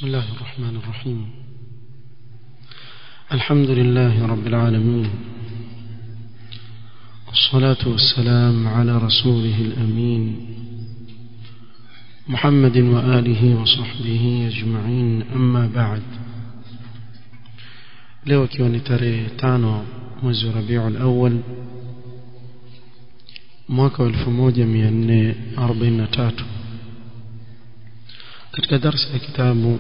بسم الله الرحمن الرحيم الحمد لله رب العالمين والصلاة والسلام على رسوله الأمين محمد وآله وصحبه أجمعين أما بعد leo ikiwa ni tarehe tano mwezi wa rabiul awal mwaka wa 1443 katika darsa ya kitabu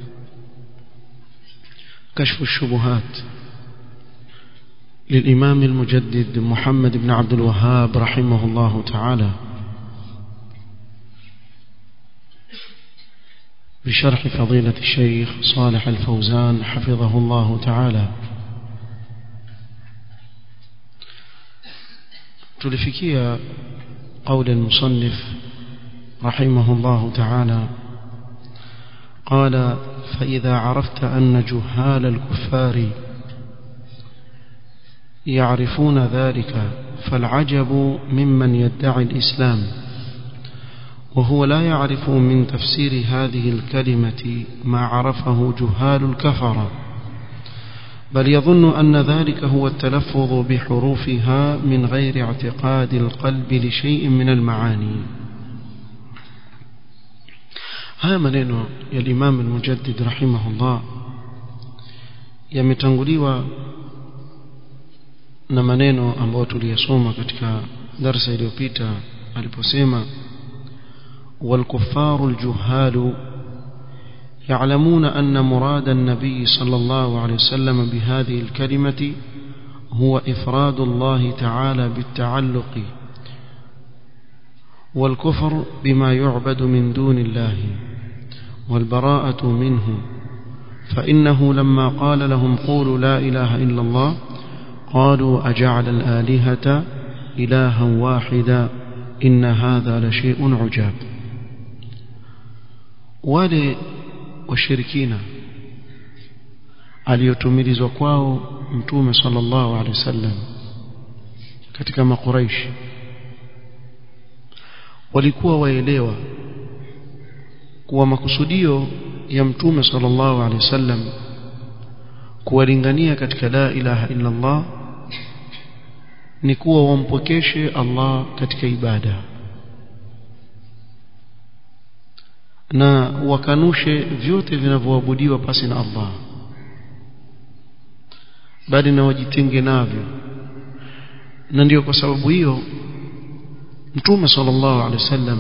كشف الشبهات للإمام المجدد محمد بن عبد الوهاب رحمه الله تعالى بشرح فضيلة الشيخ صالح الفوزان حفظه الله تعالى تلفكي قول المصنف رحمه الله تعالى قال فإذا عرفت أن جهال الكفار يعرفون ذلك فالعجب ممن يدعي الإسلام وهو لا يعرف من تفسير هذه الكلمة ما عرفه جهال الكفر بل يظن أن ذلك هو التلفظ بحروفها من غير اعتقاد القلب لشيء من المعاني haya maneno ya Imam al-Mujaddid rahimahullah yametanguliwa na maneno ambayo tuliyasoma katika darasa iliyopita aliposema والكفار الجهال يعلمون أن مراد النبي صلى الله عليه وسلم بهذه الكلمة هو إفراد الله تعالى بالتعلق والكفر بما يعبد من دون الله والبراءة منه فإنه لما قال لهم قولوا لا إله إلا الله قالوا أجعل الآلهة إلها واحدا إن هذا لشيء عجاب wale washirikina aliyotumilizwa kwao mtume sallallahu alaihi wasallam katika makuraishi walikuwa waelewa kuwa makusudio ya mtume sallallahu alaihi wasallam kuwalingania katika la ilaha illa Allah ni kuwa wampokeshe Allah katika ibada na wakanushe vyote vinavyoabudiwa pasi na Allah bali na wajitenge navyo na ndiyo kwa sababu hiyo mtume sallallahu alaihi wasallam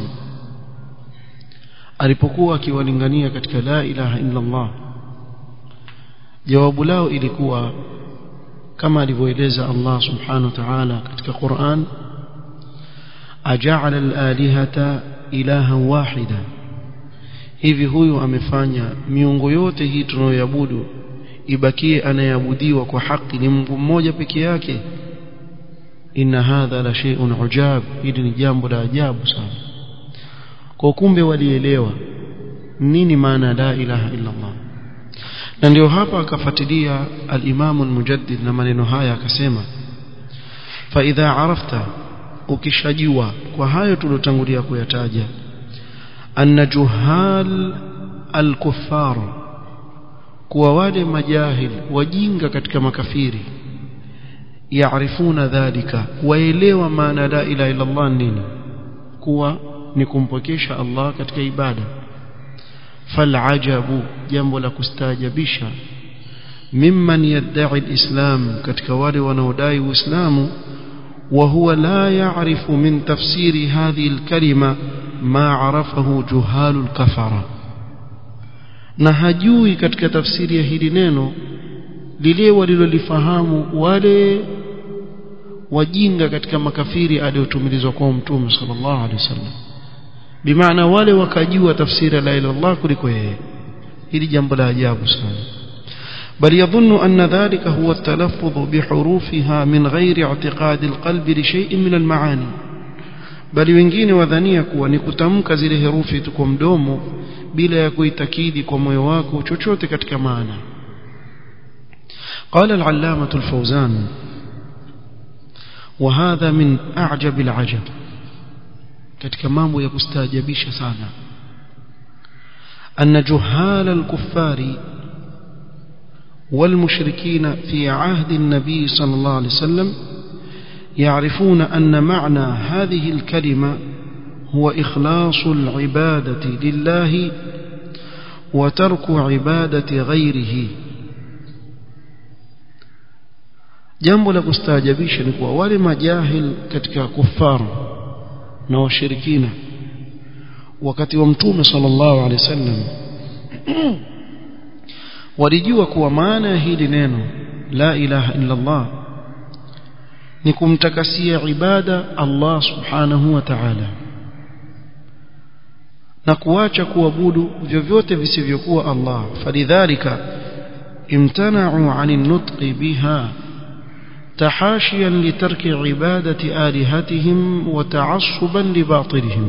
alipokuwa akiwalingania katika la ilaha illa Allah jawabu lao ilikuwa kama alivyoeleza Allah subhanahu wa ta'ala katika Qur'an aja'ala al-alihata ilahan wahida hivi huyu amefanya miungu yote hii tunayoabudu ibakie anayeabudiwa kwa haki ni Mungu mmoja peke yake inna hadha la shay'un ujab hili ni jambo la ajabu sana kwa kumbe walielewa nini maana la ilaha illa Allah na ndio hapa akafuatilia al-Imam al-Mujaddid na maneno haya akasema fa idha arafta ukishajua kwa hayo tulotangulia kuyataja anna juhal al-kuffar kuwa wale majahil wajinga katika makafiri yaarifuna dhalika waelewa maana la ilaha illa Allah nini kuwa ni kumpokesha Allah katika ibada falajabu jambo la kustaajabisha mimman yad'i alislam katika wale wanaodai uislamu وهو لا يعرف من تفسير هذه الكلمة ما عرفه جهال الكفرة na hajui katika tafsiri ya hili neno lile walilolifahamu wale wajinga katika makafiri aliyotumilizwa kwa mtume sallallahu alaihi wasallam bimaana wale wakajua tafsiri la ilaha illallah kuliko yeye hili jambo la ajabu sana بل يظن أن ذلك هو التلفظ بحروفها من غير اعتقاد القلب لشيء من المعاني bali wengine wadhania kuwa ni kutamka zile herufi tu kwa mdomo bila ya kuitakidi kwa moyo wako chochote katika maana قال العلامة الفوزان وهذا من أعجب العجب katika mambo ya kustaajabisha sana أن جهال الكفار والمشركين في عهد النبي صلى الله عليه وسلم يعرفون أن معنى هذه الكلمة هو إخلاص العبادة لله وترك عبادة غيره jambo la kustaajabisha ni kuwa wale majahil katika kufaru na washirikina wakati wa mtume sallallahu alaihi wasallam walijua kuwa maana ya hili neno la ilaha illa Allah ni kumtakasia ibada Allah subhanahu wa ta'ala na kuacha kuabudu vyovyote visivyokuwa Allah falidhalika imtana'u 'anil nutqi biha تحاشيا لترك عبادة آلهتهم وتعصبا لباطلهم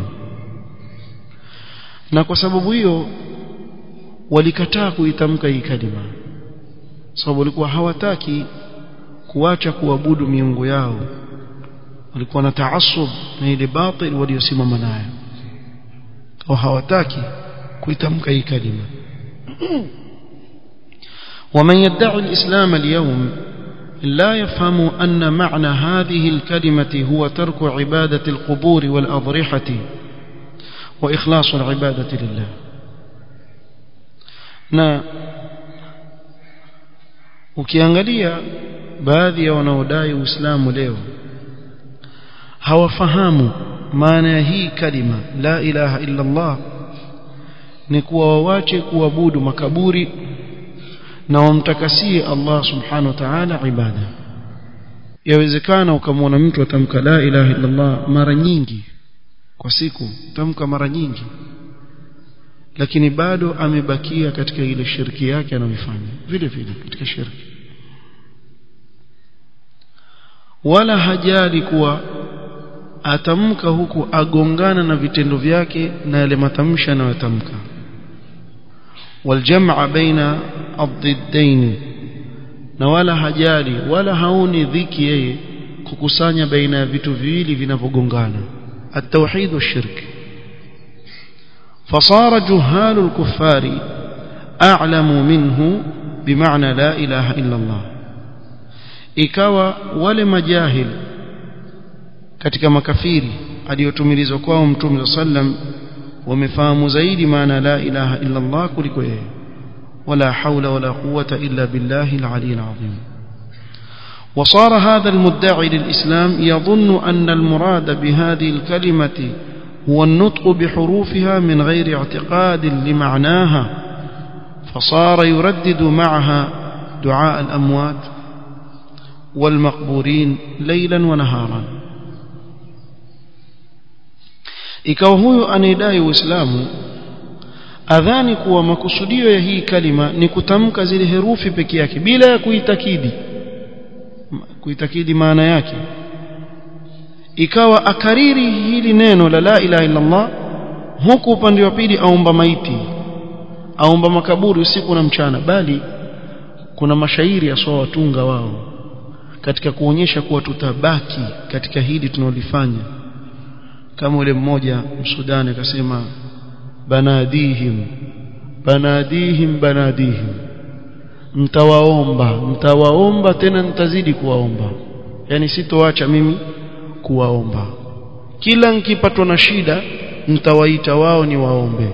na kwa sababu hiyo walikataa kuitamka hii kalima sababu walikuwa hawataki kuacha kuabudu miungu yao walikuwa na taasub na ile batil waliosimama nayo au hawataki kuitamka hii kalima ومن يدعي الإسلام اليوم لا يفهم أن معنى هذه الكلمة هو ترك عبادة القبور والأضرحة وإخلاص العبادة لله na ukiangalia baadhi ya wanaodai uislamu leo hawafahamu maana ya hii kalima la ilaha illa Allah ni kuwa wawache kuabudu makaburi na wamtakasie Allah subhanahu wa ta'ala ibada yawezekana ukamwona mtu atamka la ilaha illa Allah mara nyingi kwa siku tamka mara nyingi lakini bado amebakia katika ile shirki yake anayoifanya vile vile katika shirki wala hajali kuwa atamka huku agongana na vitendo vyake na yale matamshi anayotamka والجمع بين الضدين na wala hajali wala haoni dhiki yeye kukusanya baina ya vitu viwili vinavyogongana التوحيد والشرك فصار جهال الكفار أعلم منه بمعنى لا إله إلا الله ikawa wale majahil katika makafiri aliyotumilizwa kwao mtume sallam wamefahamu zaidi maana la ilaha illa Allah kuliko yeye wala haula wala quwwata illa billahi al-ali al-azim وصار هذا المدعي للإسلام يظن أن المراد بهذه الكلمة هو النطق بحروفها من غير اعتقاد لمعناها فصار يردد معها دعاء الأموات والمقبورين ليلا ونهارا ikawa huyu anayedai uislamu adhani kuwa makusudio ya hii kalima ni kutamka zile herufi peke yake bila ya kuitakidi kuitakidi maana yake ikawa akariri hili neno la la ilaha illa Allah huku upande wa pili aomba maiti aomba makaburi usiku na mchana bali kuna mashairi aswa watunga wao katika kuonyesha kuwa tutabaki katika hili tunalofanya kama ule mmoja msudani akasema banadihim banadihim banadihim mtawaomba mtawaomba tena nitazidi kuwaomba yani sitoacha mimi kuwaomba kila nikipatwa na shida nitawaita wao ni waombe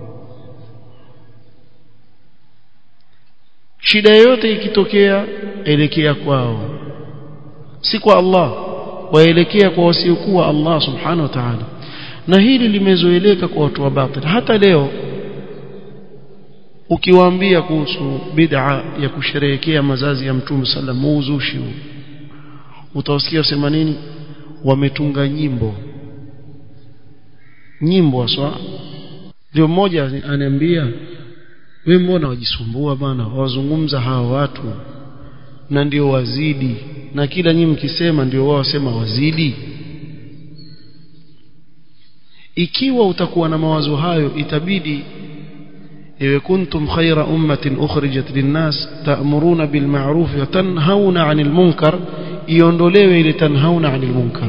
shida yoyote ikitokea elekea kwao si kwa Allah waelekea kwa wasiokuwa Allah subhanahu wa ta'ala na hili limezoeleka kwa watu wa batil hata leo ukiwaambia kuhusu bid'a ya kusherehekea mazazi ya mtume sallam muuzushi utawasikia wasema nini wametunga nyimbo nyimbo haswa ndio mmoja ananiambia wewe mbona wajisumbua bana wazungumza hawa watu na ndio wazidi na kila nyinyi mkisema ndio wao wasema wazidi ikiwa utakuwa na mawazo hayo itabidi ewe kuntum khaira ummatin ukhrijat linnas ta'muruna bil ma'ruf wa tanhauna 'anil munkar iondolewe ile tanhauna 'anil munkar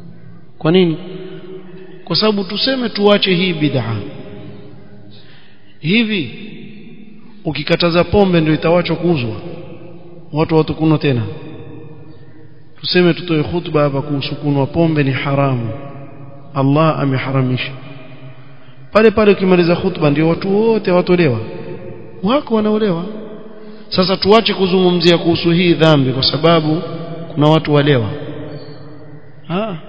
kwa nini kwa sababu tuseme tuache hii bid'a hivi ukikataza pombe ndio itawachwa kuuzwa watu watakunwa tena tuseme tutoe khutba hapa kuhusu kunwa pombe ni haramu Allah ameharamisha pale pale ukimaliza khutba ndio watu wote watolewa wako wanaolewa sasa tuache kuzungumzia kuhusu hii dhambi kwa sababu kuna watu walewa ha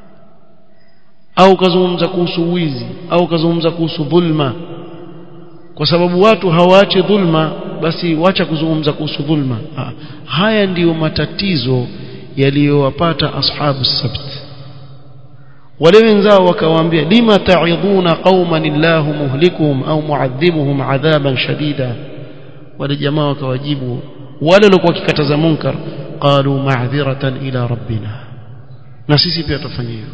au kazungumza kuhusu wizi au kazungumza kuhusu dhulma kwa sababu watu hawaache dhulma basi wacha kuzungumza kuhusu dhulma ha. haya ndiyo matatizo yaliyowapata ashabu sabt wale wenzao wakawaambia lima ta'idhuna qauman illahu muhlikuhum au mu'adhibuhum adhaban shadida wale jamaa wakawajibu wale walikuwa wakikataza munkar qalu ma'dhiratan ila rabbina na sisi pia tutafanya hivyo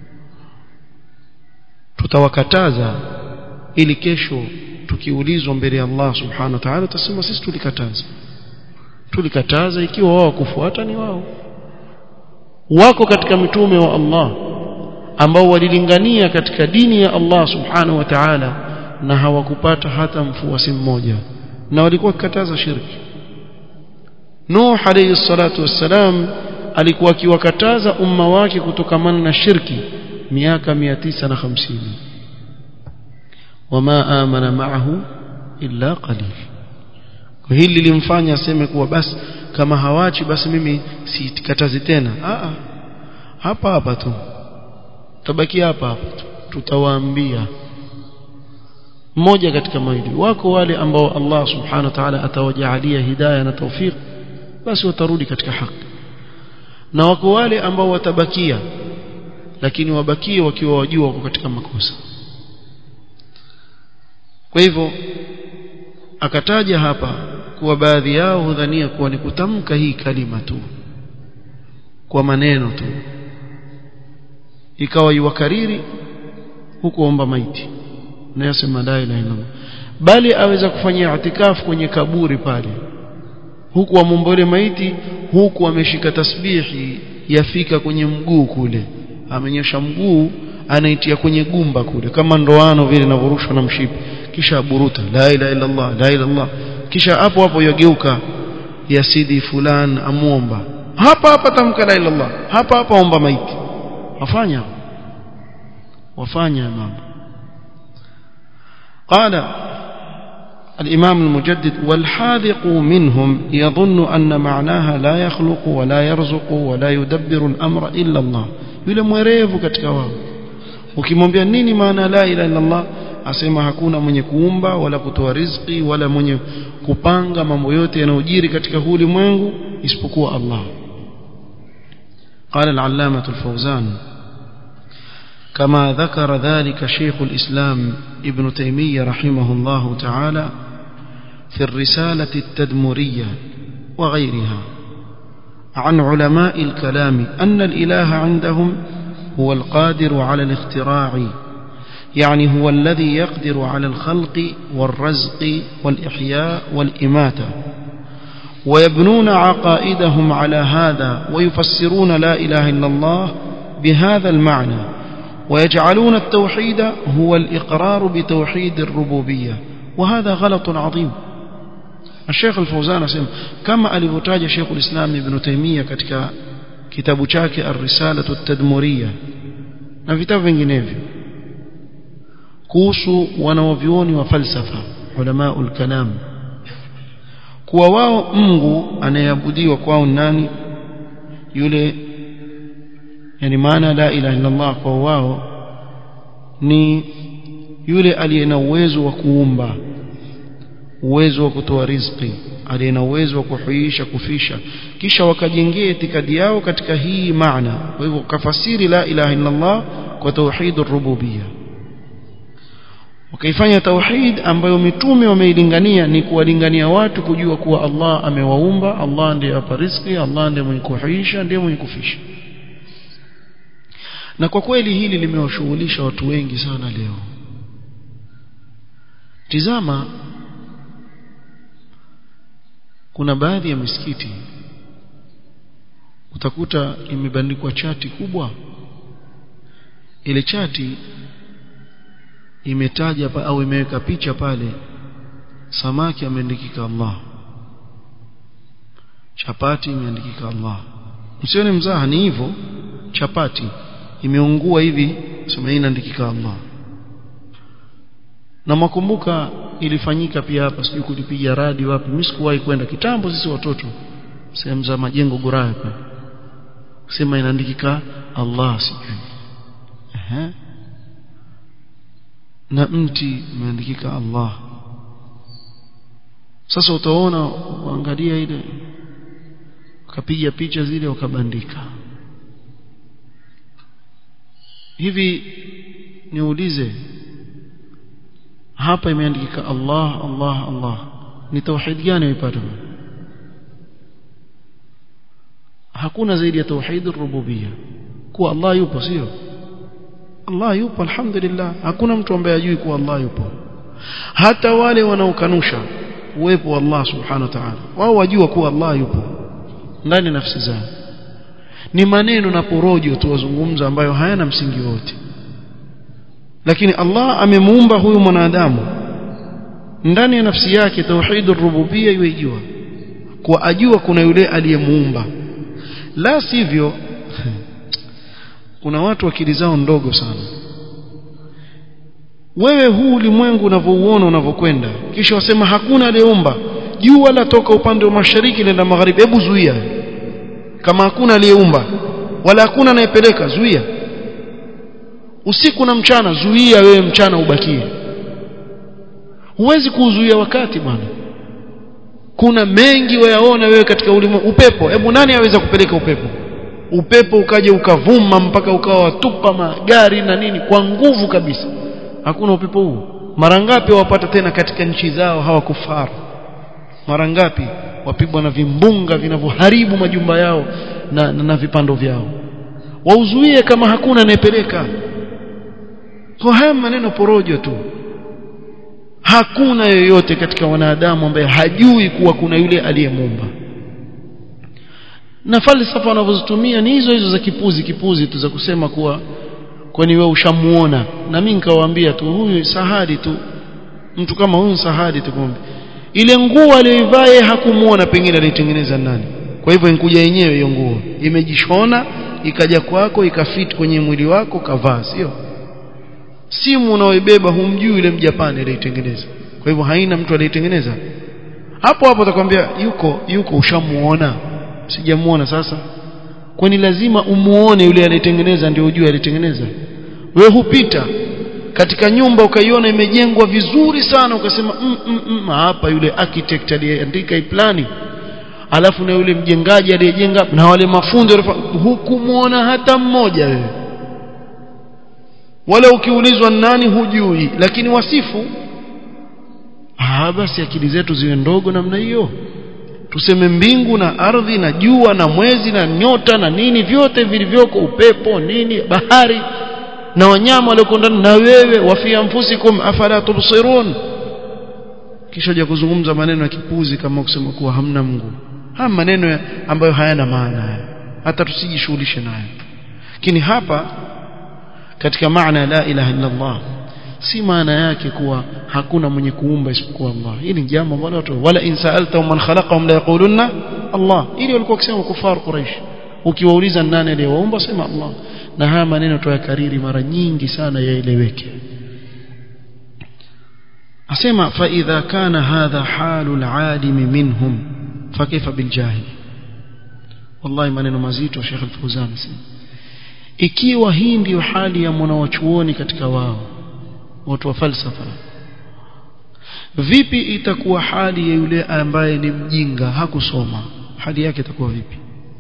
tutawakataza ili kesho tukiulizwa mbele ya Allah subhanahu wa ta'ala tutasema sisi tulikataza tulikataza ikiwa wao kufuata ni wao wako katika mitume wa Allah ambao walilingania katika dini ya Allah subhanahu wa ta'ala na hawakupata hata mfuasi mmoja na walikuwa kikataza shirki Nuh alayhi salatu wassalam alikuwa akiwakataza umma wake kutokamana na shirki miaka 950 wama amana ma'ahu illa qalil hili lilimfanya aseme kuwa basi kama hawachi basi mimi sikatazi tena a hapa hapa tu tabaki hapa hapa tu tutawaambia mmoja katika mawili wako wale ambao Allah subhanahu wa ta'ala atawajaalia hidayah na tawfiq basi watarudi katika haki na wako wale ambao watabakia lakini wabakie wakiwa wajua wako katika makosa kwa hivyo akataja hapa kuwa baadhi yao hudhania kuwa ni kutamka hii kalima tu kwa maneno tu ikawa iwakariri huku omba maiti na yasema la ilaha illallah bali aweza kufanyia itikafu kwenye kaburi pale huku amumbole maiti huku ameshika tasbihi yafika kwenye mguu kule amenyosha mguu anaitia kwenye gumba kule kama ndoano vile inavyorushwa na mshipi kisha aburuta la ilaha illa Allah la ilaha Allah kisha hapo hapo yageuka yasidi fulan amuomba hapa hapa tamka la ilaha Allah hapa hapa omba maiti wafanya wafanya mambo قال الإمام المجدد والحاذق منهم يظن أن معناها لا يخلق ولا يرزق ولا يدبر الأمر إلا الله yule mwerevu katika wao ukimwambia nini maana la ilaha illa Allah asema hakuna mwenye kuumba wala kutoa riziki wala mwenye kupanga mambo yote yanayojiri katika huu ulimwengu isipokuwa Allah قال العلامة الفوزان كما ذكر ذلك شيخ الإسلام ابن تيمية رحمه الله تعالى في الرسالة التدمرية وغيرها عن علماء الكلام أن الإله عندهم هو القادر على الاختراع يعني هو الذي يقدر على الخلق والرزق والإحياء والإماتة ويبنون عقائدهم على هذا ويفسرون لا إله إلا الله بهذا المعنى ويجعلون التوحيد هو الإقرار بتوحيد الربوبية وهذا غلط عظيم الشيخ الفوزان اسم كما alivyotaja Sheikh al-Islam Ibn Taymiyyah katika kitabu chake Ar-Risalatu at-Tadmuriyya na vitabu vinginevyo kuhusu wanawavyuoni wa falsafa ulamaul kalam kuwa wao Mungu anayeabudiwa kwao nani yule yani maana la ilaha illa Allah kwa wao ni yule aliye na uwezo wa kuumba uwezo wa kutoa riziki aliye na uwezo wa kuhuisha kufisha kisha wakajengea itikadi yao katika hii maana kwa hivyo kafasiri la ilaha illa Allah kwa tauhidur rububiyya wakaifanya tauhid ambayo mitume wameilingania ni kuwalingania watu kujua kuwa Allah amewaumba Allah ndiye apa riziki Allah ndiye mwenye kuhuisha ndiye mwenye kufisha na kwa kweli hili limewashughulisha watu wengi sana leo tizama kuna baadhi ya misikiti utakuta imebandikwa chati kubwa ile chati imetaja pa, au imeweka picha pale samaki ameandikika Allah chapati imeandikika Allah msione mzaha ni hivyo chapati imeungua hivi sema hii inaandikika Allah na makumbuka ilifanyika pia hapa sijui kulipiga radi wapi mimi sikuwahi kwenda kitambo sisi watoto sehemu za majengo goraya pale sema inaandikika Allah sijui ehe na mti umeandikika Allah sasa utaona uangalia ile wakapiga picha zile wakabandika hivi niulize hapa imeandikika Allah Allah Allah ni tauhid gani uipata hakuna zaidi ya tauhid rububia kuwa Allah yupo sio Allah yupo alhamdulillah hakuna mtu ambaye ajui kuwa Allah yupo hata wale wanaokanusha uwepo wa Allah subhanahu wa ta'ala wao wajua kuwa Allah yupo ndani nafsi zao ni maneno na porojo tu wazungumza ambayo hayana msingi wote lakini Allah amemuumba huyu mwanadamu ndani ya nafsi yake tauhidur rububia yuijua kwa ajua kuna yule aliyemuumba la sivyo kuna watu akili zao ndogo sana wewe huu ulimwengu unavyouona unavyokwenda kisha wasema hakuna aliyeumba jua la toka upande wa mashariki lenda magharibi hebu zuia kama hakuna aliyeumba wala hakuna anayepeleka zuia usiku na mchana zuia wewe mchana ubakie huwezi kuuzuia wakati bwana kuna mengi wayaona wewe katika ulimwengu upepo hebu nani aweza kupeleka upepo upepo ukaja ukavuma mpaka ukawa watupa magari na nini kwa nguvu kabisa hakuna upepo huu mara ngapi wapata tena katika nchi zao hawakufaru mara ngapi wapigwa na vimbunga vinavyoharibu majumba yao na, na, na vipando vyao wauzuie kama hakuna anayepeleka kwa haya maneno porojo tu hakuna yoyote katika wanadamu ambaye hajui kuwa kuna yule aliyemuumba na falsafa wanavyozitumia ni hizo hizo za kipuzi kipuzi tu za kusema kuwa kwani wewe ushamuona na mimi nikawaambia tu huyu sahadi tu mtu kama huyu sahadi tu kumbe ile nguo aliyoivaa yeye hakumuona pengine alitengeneza nani kwa hivyo inkuja yenyewe hiyo nguo imejishona ikaja kwako ikafit kwenye mwili wako kavaa sio simu unaoibeba humjui yule mjapani aliyetengeneza kwa hivyo haina mtu aliyetengeneza hapo hapo atakwambia yuko yuko ushamuona sijamuona sasa kwani lazima umuone yule aliyetengeneza ndio ujue alitengeneza we hupita katika nyumba ukaiona imejengwa vizuri sana ukasema mm, mm, mm, hapa yule architect aliyeandika hii plani alafu na yule mjengaji aliyejenga na wale mafundi hukumuona hata mmoja wewe wala ukiulizwa nani hujui lakini wasifu ah basi akili zetu ziwe ndogo namna hiyo tuseme mbingu na ardhi na jua na mwezi na nyota na nini vyote vilivyoko upepo nini bahari na wanyama walioko ndani na wewe wafia mfusikum afala tubsirun kisha ja kuzungumza maneno ya kipuzi kama kusema kuwa hamna Mungu haya maneno ambayo hayana maana hata tusijishughulishe nayo lakini hapa katika maana la ilaha illa Allah si maana yake kuwa hakuna mwenye kuumba isipokuwa Allah hili ni jambo ambalo watu wala in sa'alta man khalaqahum la yaquluna Allah ili walikuwa wakisema kufar quraish ukiwauliza nani aliyewaumba sema Allah na haya maneno tuyakariri mara nyingi sana yaeleweke asema fa idha kana hadha halu alalim minhum fakaifa biljahil wallahi maneno mazito Sheikh Al-Fawzan ikiwa hii ndiyo hali ya mwanawachuoni katika wao watu wa falsafa vipi itakuwa hali ya yule ambaye ni mjinga hakusoma hali yake itakuwa vipi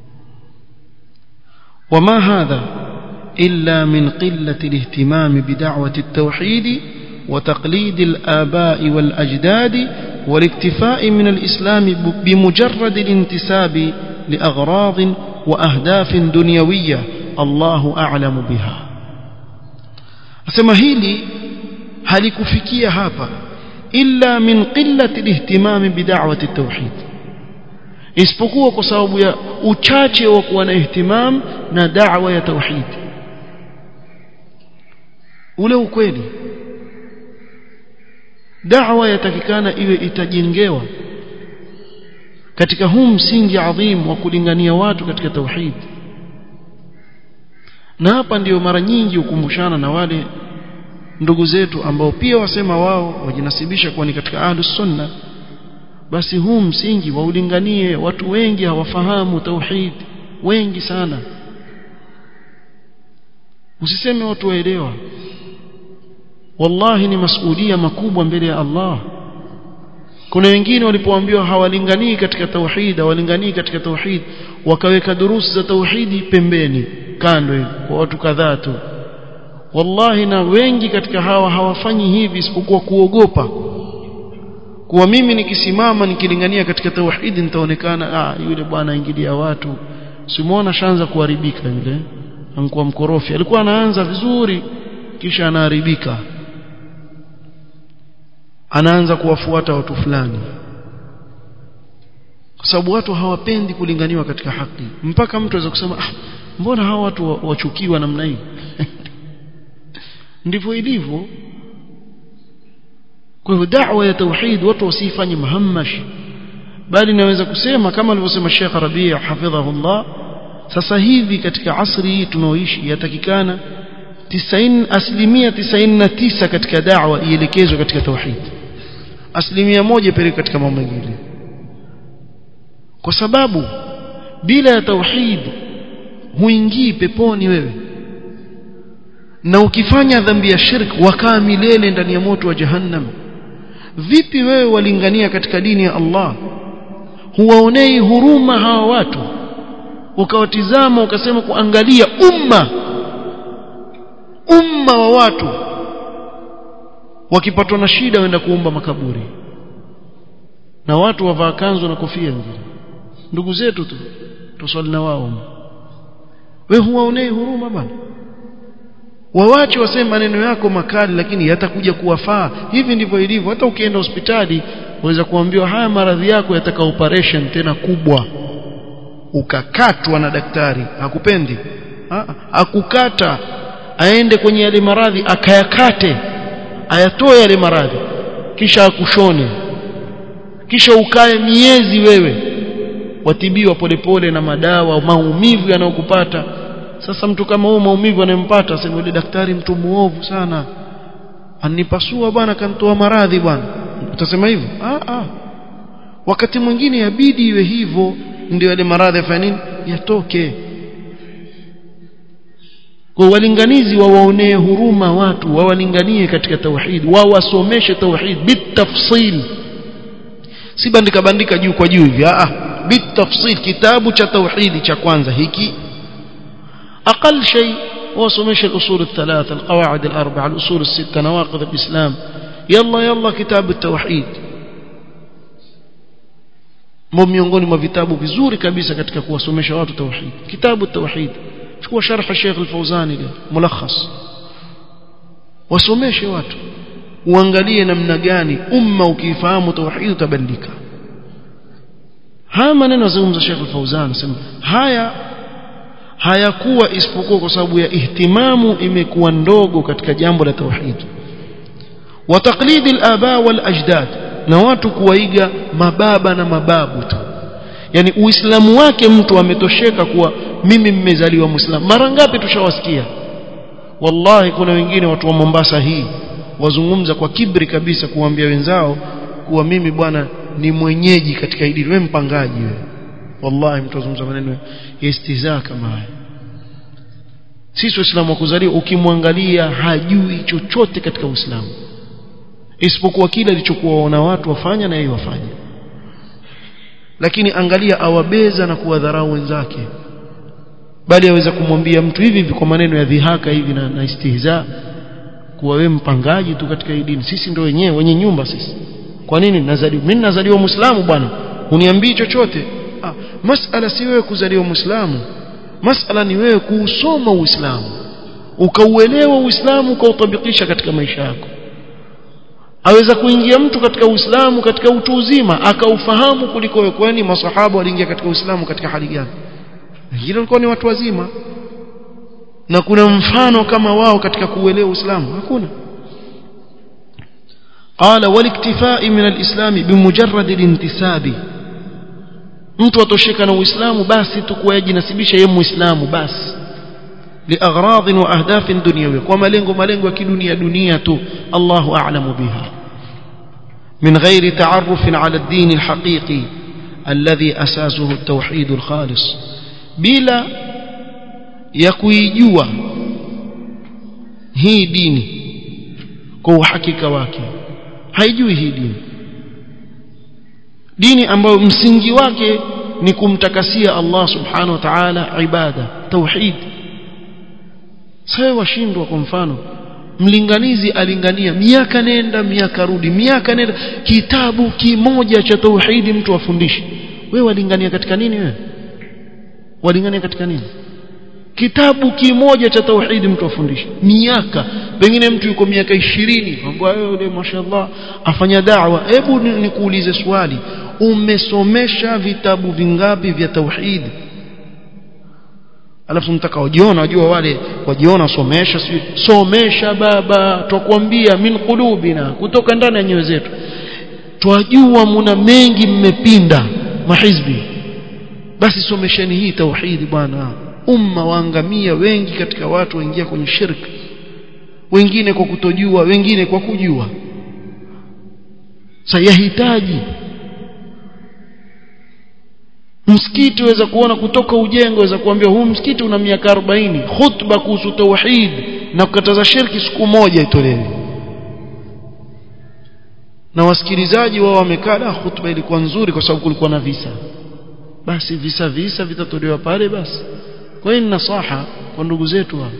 وما هذا إلا من قلة الاهتمام بدعوة التوحيد وتقليد الآباء والأجداد والاكتفاء من الإسلام بمجرد الانتساب لأغراض وأهداف دنيوية الله أعلم بها أسمى هيلي halikufikia hapa illa min qillati ihtimami bid'awati at-tauhid isipokuwa kwa sababu ya uchache wa kuwa na ihtimam na da'wa ya tauhid ule ukweli da'wa yatakikana iwe itajengewa katika huu msingi adhim wa kulingania watu katika tauhid na hapa ndiyo mara nyingi hukumbushana na wale ndugu zetu ambao pia wasema wao wajinasibisha kuwa ni katika ahlus sunna basi huu msingi waulinganie watu wengi hawafahamu tauhid wengi sana usiseme watu waelewa wallahi ni masuhulia makubwa mbele ya Allah kuna wengine walipoambiwa hawalinganii katika tauhid hawalinganii katika tauhid wakaweka durusi za tauhidi pembeni kando hivi kwa watu kadhaa tu wallahi na wengi katika hawa hawafanyi hivi isipokuwa kuogopa kuwa mimi nikisimama nikilingania katika tauhidi nitaonekana ah yule bwana ingilia watu simuona shanza kuharibika yule anakuwa mkorofi alikuwa anaanza vizuri kisha anaharibika anaanza kuwafuata watu fulani kwa sababu watu hawapendi kulinganiwa katika haki mpaka mtu aweza kusema ah mbona hawa watu wachukiwa namna hii ndivyo ilivyo kwa hivyo da'wa ya tauhid watu wasifanye mahamash bali naweza kusema kama alivyosema Sheikh Rabi' hafidhahullah sasa hivi katika asri hii tunaoishi yatakikana 90 asilimia 99 katika da'wa ielekezwe katika tauhid asilimia moja peleke katika mambo mengine kwa sababu bila ya tauhid huingii peponi wewe na ukifanya dhambi ya shirk wakaa milele ndani ya moto wa jahannam vipi wewe walingania katika dini ya Allah huwaonei huruma hawa watu ukawatizama ukasema kuangalia umma umma wa watu wakipatwa na shida waenda kuomba makaburi na watu wavaa kanzu na kofia vile ndugu zetu tu tuswali na wao we huwaonei huruma bana wawache waseme maneno yako makali lakini yatakuja kuwafaa hivi ndivyo ilivyo hata ukienda hospitali waweza kuambiwa haya maradhi yako yataka operation tena kubwa ukakatwa na daktari hakupendi ha? akukata aende kwenye yale maradhi akayakate ayatoe yale maradhi kisha akushone kisha ukae miezi wewe watibiwa polepole na madawa maumivu yanayokupata sasa mtu kama huyo maumivu anayempata asema yule daktari mtu muovu sana anipasua bwana kanitoa maradhi bwana utasema hivyo ah ah wakati mwingine yabidi iwe hivyo ndio yale maradhi yafanye nini yatoke kwa walinganizi wawaonee huruma watu wawalinganie katika tauhid wawasomeshe tauhid bitafsil si bandika bandika juu kwa juu hivi ah bitafsil kitabu cha tauhidi cha kwanza hiki أقل شيء وصمش الأصول الثلاثة القواعد الأربعة الأصول الستة نواقض الإسلام يلا يلا كتاب التوحيد miongoni mwa vitabu vizuri kabisa katika kuwasomesha watu tauhid kitabu tauhid chukua sharh Sheikh Al-Fauzani ile mulakhas wasomeshe watu uangalie namna gani umma ukifahamu tauhid utabadilika haya maneno yazungumza Sheikh Al-Fauzani sema haya hayakuwa isipokuwa kwa sababu ya ihtimamu imekuwa ndogo katika jambo la tauhid wa taqlidi al-aba wal ajdad na watu kuwaiga mababa na mababu tu yani uislamu wake mtu ametosheka kuwa mimi mmezaliwa muislamu mara ngapi tushawasikia wallahi kuna wengine watu wa Mombasa hii wazungumza kwa kibri kabisa kuambia wenzao kuwa mimi bwana ni mwenyeji katika hili wewe mpangaji wewe wallahi mtu azungumza maneno ya istihza kama haya sisi waislamu wa kuzaliwa ukimwangalia hajui chochote katika uislamu isipokuwa kile alichokuwa wana watu wafanya na yeye wafanye lakini angalia awabeza na kuwadharau wenzake bali aweza kumwambia mtu hivi hivi kwa maneno ya dhihaka hivi na, na istihza kuwa wewe mpangaji tu katika hii dini sisi ndio wenyewe wenye nyumba sisi kwa nini nazaliwa mimi nazaliwa muislamu bwana uniambii chochote ah, masala si wewe kuzaliwa muislamu masala ni wewe kuusoma uislamu ukauelewa uislamu ukautabikisha katika maisha yako aweza kuingia mtu katika uislamu katika utu uzima akaufahamu kuliko wewe kwani masahaba waliingia katika uislamu katika hali gani wengine walikuwa ni watu wazima na kuna mfano kama wao katika kuuelewa uislamu hakuna قال والاكتفاء من الإسلام بمجرد الانتساب mtu atosheka na uislamu basi tu kuwa yajinasibisha yeye muislamu basi liagradhin wa ahdafin dunyawiyya kwa malengo malengo ya kidunia dunia tu Allahu a'lamu biha min ghairi ta'arruf 'ala ad-din al-haqiqi alladhi asasuhu at-tauhid al-khalis bila ya kuijua hii dini kwa uhakika wake haijui hii dini dini ambayo msingi wake ni kumtakasia Allah subhanahu wa ta'ala ibada tauhid sasa washindwa kwa mfano mlinganizi alingania miaka nenda miaka rudi miaka nenda kitabu kimoja cha tauhidi mtu afundishe wewe walingania katika nini wewe walingania katika nini kitabu kimoja cha tauhidi mtu afundishe miaka pengine mtu yuko miaka ishirini ambao yule mashallah afanya da'wa hebu nikuulize swali umesomesha vitabu vingapi vya tauhid alafu mtaka wajiona wajua wale wajiona somesha somesha baba twakwambia min qulubina kutoka ndani ya nyoyo zetu twajua muna mengi mmepinda mahizbi basi somesheni hii tauhidi bwana umma waangamia wengi katika watu waingia kwenye shirki wengine kwa kutojua wengine kwa kujua sayahitaji msikiti waweza kuona kutoka ujengo waweza kuambia huu msikiti una miaka 40 khutba kuhusu tauhid na kukataza shirki siku moja itolewe na wasikilizaji wao wamekaa khutba ilikuwa nzuri kwa sababu kulikuwa na visa basi visa visa vitatolewa pale basi kwa hiyo nasaha kwa ndugu zetu hao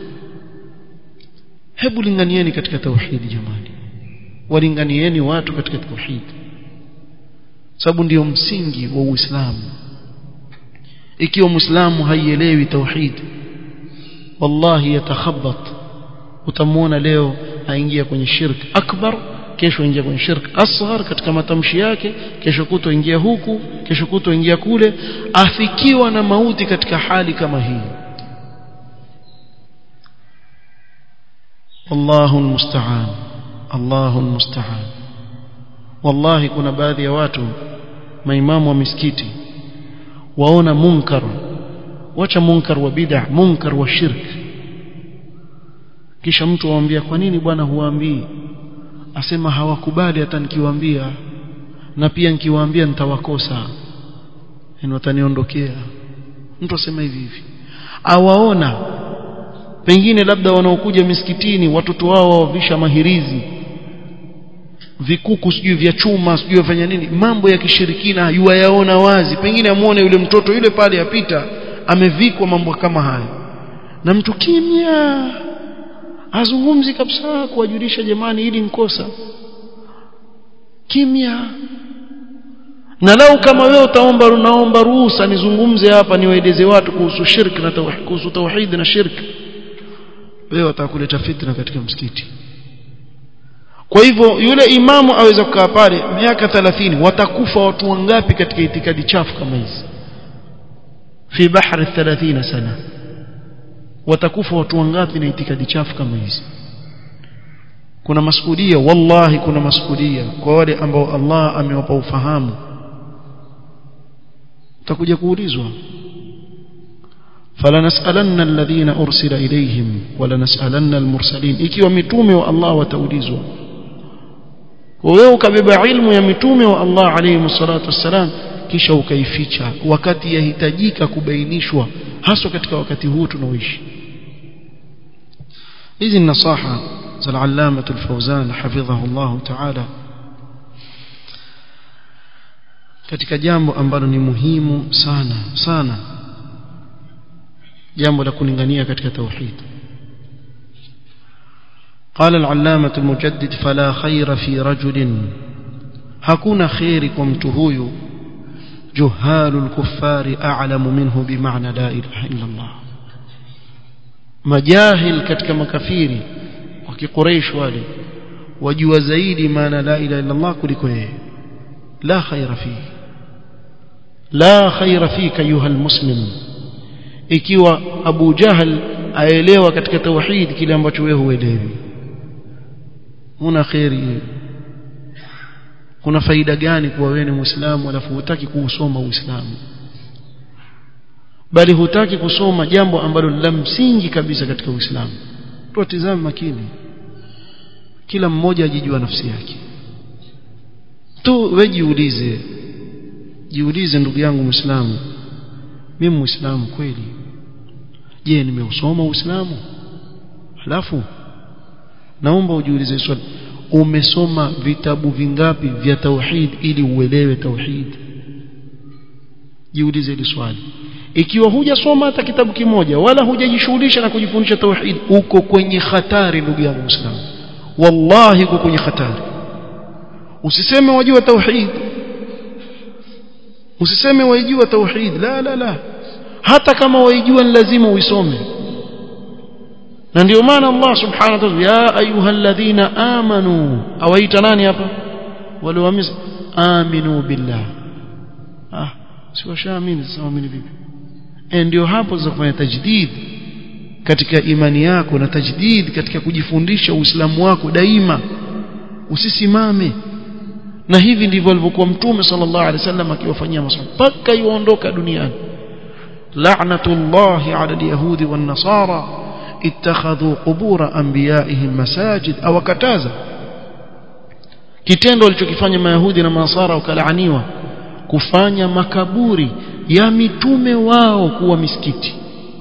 hebu linganieni katika tauhidi jamani walinganieni watu katika tauhidi sababu ndiyo msingi wa Uislamu ikiwa muislamu haielewi tauhid wallahi yatakhabbat utamwona leo aingia kwenye shirk akbar kesho ingia kwenye shirk asghar katika matamshi yake kesho kuto ingia huku kesho kuto ingia kule afikiwa na mauti katika hali kama hii Allahu almusta'an Allahu almusta'an wallahi kuna baadhi ya watu maimamu wa misikiti waona munkar wacha munkar wa bid'a munkar wa shirk kisha mtu awaambia kwa nini bwana huwaambii asema hawakubali hata nikiwaambia na pia nikiwaambia nitawakosa yani wataniondokea mtu asema hivi hivi awaona pengine labda wanaokuja misikitini watoto wao wavisha mahirizi vikuku sijui vya chuma sijui wafanya nini mambo ya kishirikina yuwayaona wazi pengine amuone yule mtoto yule pale apita amevikwa mambo kama haya na mtu kimya azungumzi kabisa kuwajulisha jamani ili nkosa kimya na lau kama wewe utaomba unaomba ruhusa nizungumze hapa niwaeleze watu kuhusu shirk na tauhid kuhusu tauhid na shirk wewe watakuleta fitna katika msikiti kwa hivyo yule imamu aweza kukaa pale miaka 30 watakufa watu wangapi katika itikadi chafu kama hizi fi bahri 30 sana watakufa watu wangapi na itikadi chafu kama hizi kuna masuhudia wallahi kuna masuhudia kwa wale ambao Allah amewapa ufahamu utakuja kuulizwa falanas'alanna alladhina ursila ilayhim walanas'alanna almursalin ikiwa mitume wa Allah wataulizwa wewe ukabeba ilmu ya mitume wa Allah alayhi salatu wassalam kisha ukaificha wakati yahitajika kubainishwa haswa katika wakati huu tunaoishi hizi ni nasaha za al-allama al-fawzan hafidhahu Allah ta'ala katika jambo ambalo ni muhimu sana sana jambo la kulingania katika tauhid قال العلامة المجدد فلا خير في رجل hakuna khairi kwa mtu huyu جهال الكفار أعلم منه بمعنى لا إله إلا الله majahil katika makafiri wa kiquraish wale wajua zaidi maana la ilaha illa Allah kuliko yeye la khaira fi la khaira fika ayuha almuslim ikiwa Abu Jahal aelewa katika tauhid kile ambacho wewe huelewi una khairi kuna faida gani kuwa wewe ni muislamu alafu hutaki kuusoma uislamu bali hutaki kusoma jambo ambalo la msingi kabisa katika uislamu tuatizame makini kila mmoja ajijua nafsi yake tu wewe jiulize jiulize ndugu yangu muislamu mimi muislamu kweli je nimeusoma uislamu halafu naomba ujiulize swali umesoma vitabu vingapi vya tauhid ili uelewe tauhid jiulize hili swali ikiwa hujasoma hata kitabu kimoja wala hujajishughulisha na kujifundisha tauhid uko kwenye hatari ndugu yangu muislamu wallahi uko kwenye hatari usiseme wajua tauhid usiseme waijua tauhid la la la hata kama waijua ni lazima uisome na ndio maana Allah subhanahu wa ta'ala ya ayyuhalladhina amanu awaita nani hapa wale waamini aminu billah ah si washaamini sasa waamini vipi eh ndio hapo za kufanya tajdid katika imani yako na tajdid katika kujifundisha uislamu wako daima usisimame na hivi ndivyo alivyokuwa mtume sallallahu alaihi wasallam akiwafanyia maswahaba mpaka yuondoka duniani la'natullahi 'ala al-yahudi wan-nasara ittakhadhu qubur anbiya'ihim masajid aw kataza kitendo alichokifanya mayahudi na manasara wakalaaniwa kufanya makaburi ya mitume wao kuwa misikiti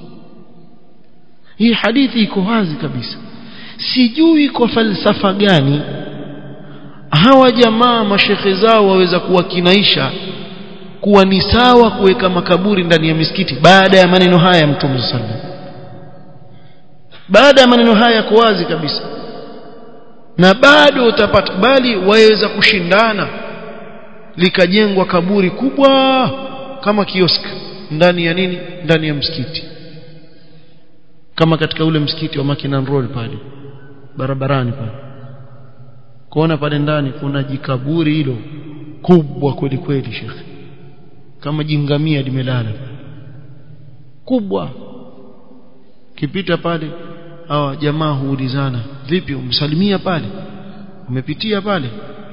hii hadithi iko wazi kabisa sijui kwa falsafa gani hawa jamaa mashekhe zao waweza kuwakinaisha kuwa ni sawa kuweka makaburi ndani ya misikiti baada ya maneno haya ya mtume sallallahu baada ya maneno haya yako wazi kabisa na bado utapata bali waweza kushindana likajengwa kaburi kubwa kama kiosk ndani ya nini ndani ya msikiti kama katika ule msikiti wa Makinan Road pale barabarani pale kuona pale ndani kuna jikaburi hilo kubwa kweli kweli shekhe kama jingamia limelala kubwa kipita pale hawa jamaa huulizana vipi umsalimia pale umepitia pale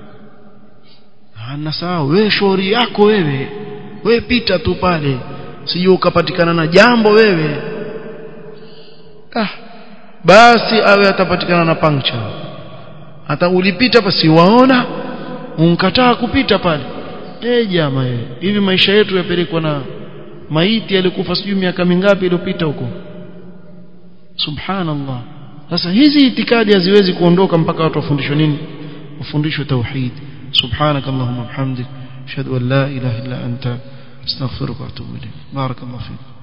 ana sawa wewe shauri yako wewe wewe pita tu pale sije ukapatikana na jambo wewe ah basi awe atapatikana na puncture hata ulipita basi waona unkataa kupita pale eh jamaa hivi maisha yetu yapelekwa na maiti alikufa sijui miaka mingapi iliyopita huko subhanallah sasa hizi itikadi haziwezi kuondoka mpaka watu wafundishwe nini wafundishwe tauhid سبحانك اللهم وبحمدك اشهد ان لا اله الا انت استغفرك واتوب اليك بارك الله فيك